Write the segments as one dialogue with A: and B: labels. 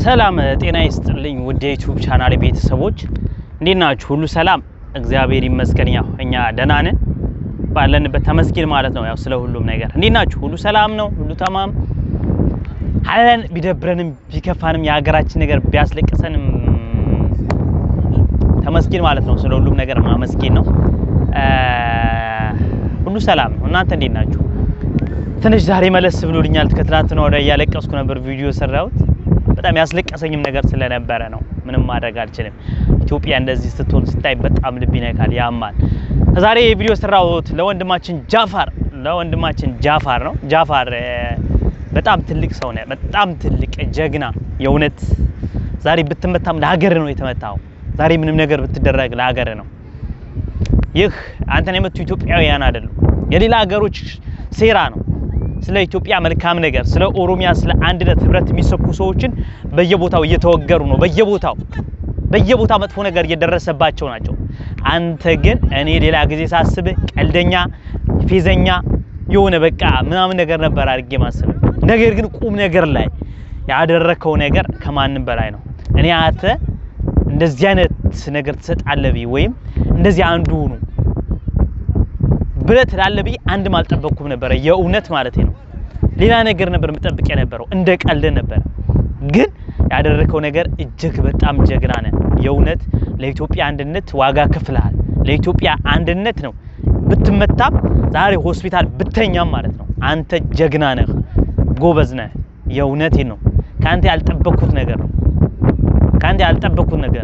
A: ሰላም ጤና ይስጥልኝ ውድ የዩቲዩብ ቻናል ቤተሰቦች እንዴት ናችሁ? ሁሉ ሰላም? እግዚአብሔር ይመስገን። ያው እኛ ደህና ነን ባለንበት ተመስገን ማለት ነው። ያው ስለ ሁሉም ነገር እንዴት ናችሁ? ሁሉ ሰላም ነው? ሁሉ ተማም አለን። ቢደብረንም ቢከፋንም የሀገራችን ነገር ቢያስለቅሰንም ተመስገን ማለት ነው። ስለ ሁሉም ነገር ማመስገን ነው። ሁሉ ሰላም ነው። እናንተ እንዴት ናችሁ? ትንሽ ዛሬ መለስ ብሎልኛል። ከትናንትና ወዲያ እያለቀስኩ ነበር ቪዲዮ የሰራሁት በጣም ያስለቀሰኝም ነገር ስለነበረ ነው። ምንም ማድረግ አልችልም። ኢትዮጵያ እንደዚህ ስትሆን ስታይ በጣም ልብ ይነካል፣ ያማል። ዛሬ የቪዲዮ ሰራሁት ለወንድማችን ጃፋር ለወንድማችን ጃፋር ነው። ጃፋር በጣም ትልቅ ሰው ነው። በጣም ትልቅ ጀግና የእውነት ዛሬ ብትመታም ለሀገር ነው የተመታው። ዛሬ ምንም ነገር ብትደረግ ለሀገር ነው። ይህ አንተን የመቱ ኢትዮጵያውያን አይደሉም፣ የሌላ ሀገሮች ሴራ ነው። ስለ ኢትዮጵያ መልካም ነገር፣ ስለ ኦሮሚያ፣ ስለ አንድነት ህብረት የሚሰብኩ ሰዎችን በየቦታው እየተወገሩ ነው። በየቦታው በየቦታው መጥፎ ነገር እየደረሰባቸው ናቸው። አንተ ግን እኔ ሌላ ጊዜ ሳስብ ቀልደኛ፣ ፌዘኛ የሆነ በቃ ምናምን ነገር ነበር አድርጌ ማስብ። ነገር ግን ቁም ነገር ላይ ያደረከው ነገር ከማንም በላይ ነው። እኔ አንተ እንደዚህ አይነት ነገር ትሰጣለህ ብዬ ወይም እንደዚህ አንዱ ሁኑ ብለህ ትላለህ ብዬ አንድም አልጠበቅኩም ነበረ። የእውነት ማለት ነው። ሌላ ነገር ነበር የምጠብቅ የነበረው እንደ ቀልድ ነበረ። ግን ያደረከው ነገር እጅግ በጣም ጀግና ነህ። የእውነት ለኢትዮጵያ አንድነት ዋጋ ከፍለሃል። ለኢትዮጵያ አንድነት ነው ብትመታም ዛሬ ሆስፒታል ብተኛም ማለት ነው። አንተ ጀግና ነህ፣ ጎበዝ ነህ። የእውነቴን ነው። ከአንተ ያልጠበቅኩት ነገር ነው። ከአንተ ያልጠበቅኩት ነገር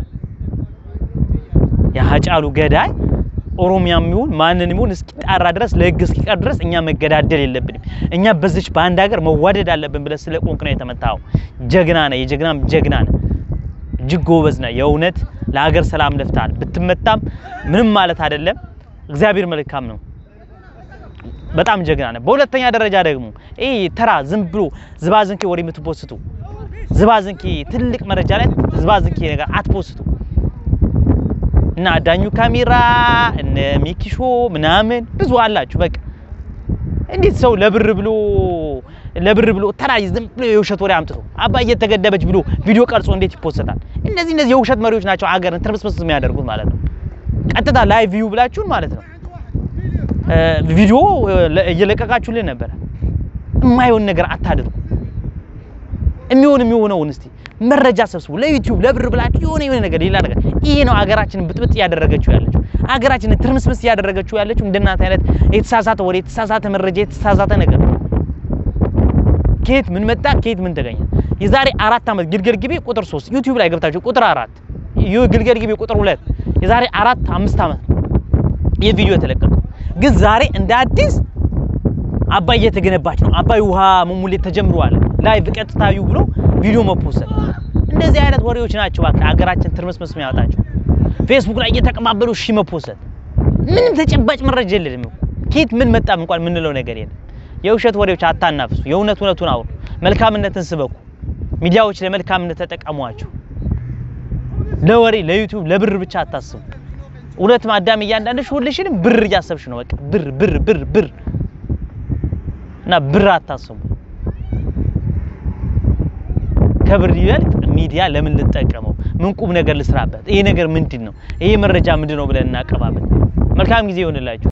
A: የሀጫሉ ገዳይ ኦሮሚያም ይሁን ማንንም ይሁን እስኪጣራ ድረስ ለህግ እስኪቀር ድረስ እኛ መገዳደል የለብንም። እኛ በዚች በአንድ ሀገር መዋደድ አለብን ብለህ ስለ ቆንክ ነው የተመታው። ጀግና ነህ፣ የጀግናም ጀግና ነህ። እጅግ ጎበዝ ነህ። የእውነት ለሀገር ሰላም ለፍተሃል። ብትመታም ምንም ማለት አይደለም። እግዚአብሔር መልካም ነው። በጣም ጀግና ነህ። በሁለተኛ ደረጃ ደግሞ ይሄ ተራ ዝም ብሎ ዝባዝንኬ ወሬ የምትፖስቱ ዝባዝንኬ ትልቅ መረጃ ላይ ዝባዝንኬ ነገር አትፖስቱ እና አዳኙ ካሜራ እነ ሚኪሾ ምናምን ብዙ አላችሁ። በቃ እንዴት ሰው ለብር ብሎ ለብር ብሎ ተራ ዝም ብሎ የውሸት ወሬ አምጥቶ አባዬ ተገደበች ብሎ ቪዲዮ ቀርጾ እንዴት ይፖሰታል? እነዚህ እነዚህ የውሸት መሪዎች ናቸው አገርን ትርምስምስ የሚያደርጉት ማለት ነው። ቀጥታ ላይቭ ቪው ብላችሁን ማለት ነው ቪዲዮ እየለቀቃችሁልን ነበረ። የማይሆን ነገር አታድርጉ። የሚሆን የሚሆነውን እስቲ መረጃ ሰብስቡ። ለዩቲዩብ ለብር ብላችሁ የሆነ የሆነ ነገር ሌላ ነገር ይሄ ነው አገራችንን ብጥብጥ እያደረገችው ያለችው አገራችንን ትርምስምስ እያደረገችው ያለችው እንደናንተ አይነት የተሳሳተ ወሬ፣ የተሳሳተ መረጃ፣ የተሳሳተ ነገር ከየት ምን መጣ ከየት ምን ተገኘ? የዛሬ አራት ዓመት ግልገል ግቤ ቁጥር 3 ዩቲዩብ ላይ ገብታችሁ ቁጥር አራት ግልገል ግቤ ቁጥር ሁለት የዛሬ አራት አምስት ዓመት ይህ ቪዲዮ የተለቀቀው ግን ዛሬ እንደ አዲስ አባይ እየተገነባች ነው፣ አባይ ውሃ መሙሌት ተጀምሯል፣ ላይቭ ቀጥታ ዩ ብሎ ቪዲዮ መፖሰት። እንደዚህ አይነት ወሬዎች ናቸው እባክህ ሀገራችን ትርምስምስ የሚያወጣቸው። ፌስቡክ ላይ እየተቀባበሉ እሺ መፖሰት፣ ምንም ተጨባጭ መረጃ የለንም። ከየት ምን መጣ እንኳን የምንለው ነገር የለም። የውሸት ወሬዎች አታናፍሱ፣ የእውነት እውነቱን አውሩ፣ መልካምነትን ስበኩ። ሚዲያዎች ለመልካምነት ተጠቀሟቸው። ለወሬ ለዩቲዩብ ለብር ብቻ አታስቡ። እውነት ማዳም እያንዳንድሽ ሁልሽንም ብር እያሰብሽ ነው። በቃ ብር ብር ብር ብር እና ብር አታስቡ። ከብር ይበልጥ ሚዲያ ለምን ልጠቀመው? ምን ቁም ነገር ልስራበት? ይሄ ነገር ምንድን ነው? ይሄ መረጃ ምንድን ነው ብለን እናቀባበል። መልካም ጊዜ ይሆንላችሁ።